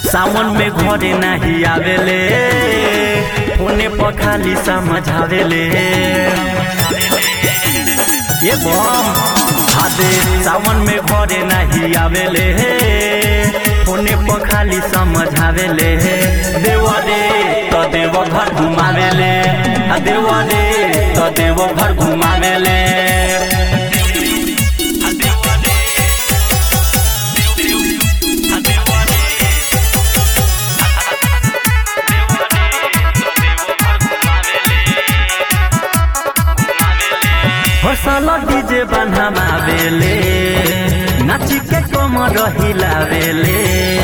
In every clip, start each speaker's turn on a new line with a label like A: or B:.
A: सावन में घरे नाही आवेले फोने पर खाली समझावेले ये बम हादे सावन में घरे नाही आवेले फोने पर खाली समझावेले देवा रे तो देव घर घुमावेले आ देवा रे तो देव घर घुमावेले हसल डीजे बनावेले नाची के कमर हिलावेले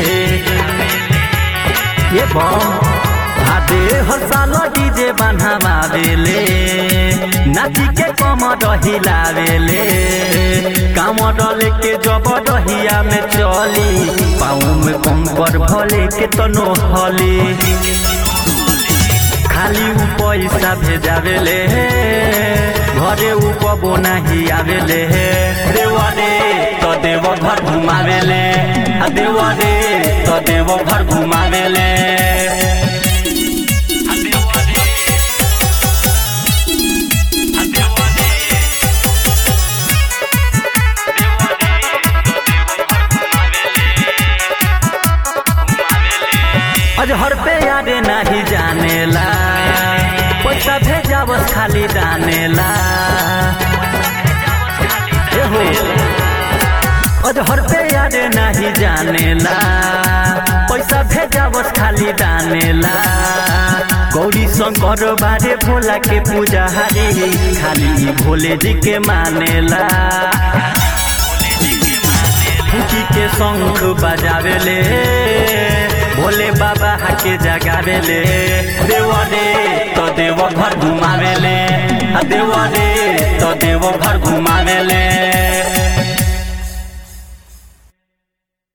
A: ये बम हादे हसल डीजे बनावेले नाची के कमर हिलावेले कामर लेके जब डहिया में चली पाँव में कंकर भले के तनो हली खाली उ पैसा भेजावेले घरे उ कबो नाही आवेले देवा रे तो देव घर घुमावेले आ देवा रे तो देव घर घुमावेले अजहर पे यादे नाही जानेला पैसा भेजावस खाली दानेला ए हो अजहर पे यादे नाही जानेला पैसा भेजावस खाली दानेला गौरी शंकर बारे भोला के पूजा हरी खाली भोले जी के मानेला फूकी के शंख बजावेले भोले बाबा हाके जगावेले देवा रे तो देव घर घुमावेले आ देवा रे तो देव घर घुमावेले